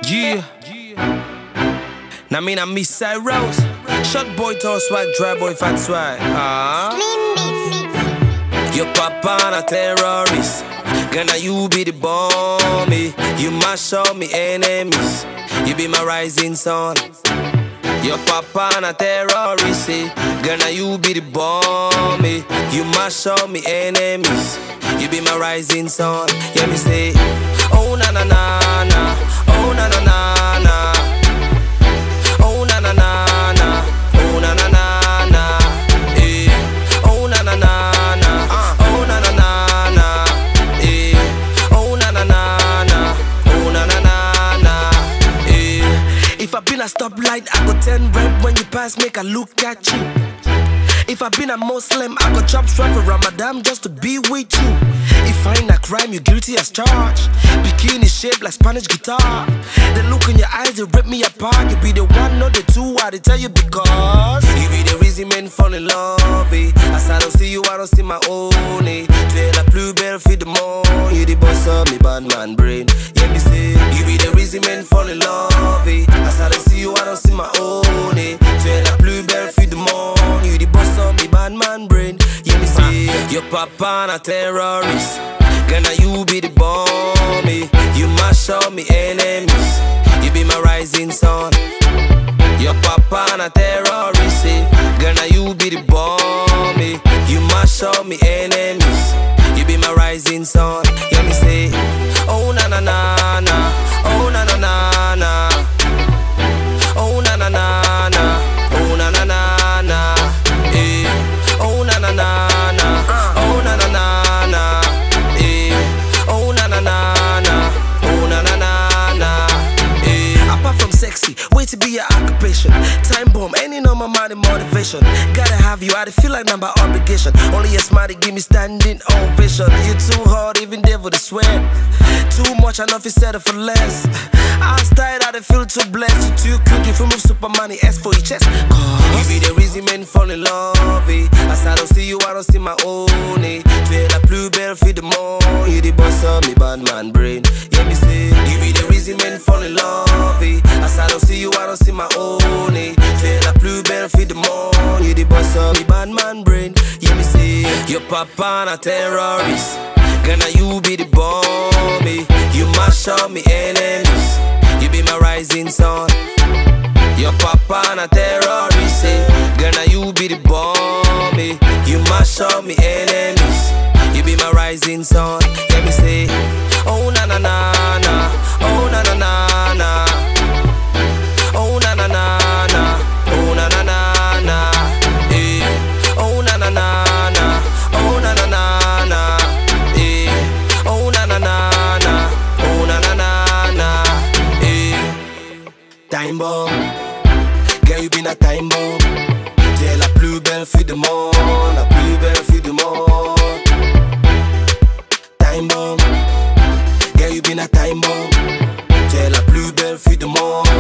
Yeah. Now me na Miss Side Rose. Short boy tall swag, dry boy fat swag. Ah. Your papa na terrorist. Gonna you be the bomb. eh. You mash up me enemies. You be my rising sun. Your papa na terrorist. eh. Gonna you be the bomb. eh. You mash up me enemies. You be my rising sun. Yeah me say, oh na na na na, oh na na na na. Oh na na na na, oh na na na na, eh. Oh na na na na, oh na na na na, eh. Oh na na na na, oh na na na na, eh. If I been a stoplight, I go turn red when you pass, make I look at you. If I been a Muslim, I go chop strap for Ramadan just to be with you. If I ain't a crime, you guilty as charged. Bikini shaped like Spanish guitar. The look in your eyes, they rip me apart. You be the one, not the two. I they tell you because you be the reason men fall in love. Eh. As I don't see you, I don't see my own. Eh. Tu la plus belle fille du monde. You the boss of me bad man brain. Yeah, me say you be the reason men fall in love. Eh. As I don't see you, I don't see my own. Eh. Tu la plus belle fille du monde. You the boss of me bad man brain. Yeah, me say your papa na terrorist. Gonna you be the bomb. Eh. You mash up me enemies. You be my rising sun. Your papa na terrorist. Eh. Gonna you be the bomb. Eh. You mash up me enemies. You be my rising sun. Yeah, me say, oh na na na na, oh na na na na. Oh na na na na, oh na na na na, eh. Oh na na na na, oh na na na na, eh. Oh na na na na, oh na na na na, eh. Apart from sexy, way to be your occupation. Time bomb, any normal money motivation. Gotta have you, I dey feel like number obligation. Only a smile to give me standing ovation. You too hard, even devil to sweat. Too much, I know if you settle for less. I was tired, I dey feel too blessed. You too cute, you feel move super money, S for your chest. Cause you be the reason men fall in love. Eh. As I don't see you, I don't see my own. Eh. Tu es la plus belle fille du monde. You the boss of me bad man brain. Yeah, me say you be the reason men fall in love. Eh. As I don't see you, I don't see my own. Eh. Tu es la plus belle fille du monde. You the boss of me bad man brain. Yeah, me say your papa na terrorist. Gonna you be the bomb. Eh. You mash up me enemies. You be my rising sun. Your papa na terrorist, eh. Gonna you be the bomb, eh. You mash up me enemies. You be my rising sun. Let me say, oh na na na na, oh na na na na, oh na na na na, oh na na na na, eh. Oh na na na na, oh na na na na, eh. Oh na na na na, oh na na na na, eh. Time bomb. Girl, you been a time bomb. T'es la plus belle fille du monde, la plus belle fille du monde. Time bomb. Girl, you been a time bomb. T'es la plus belle fille du monde.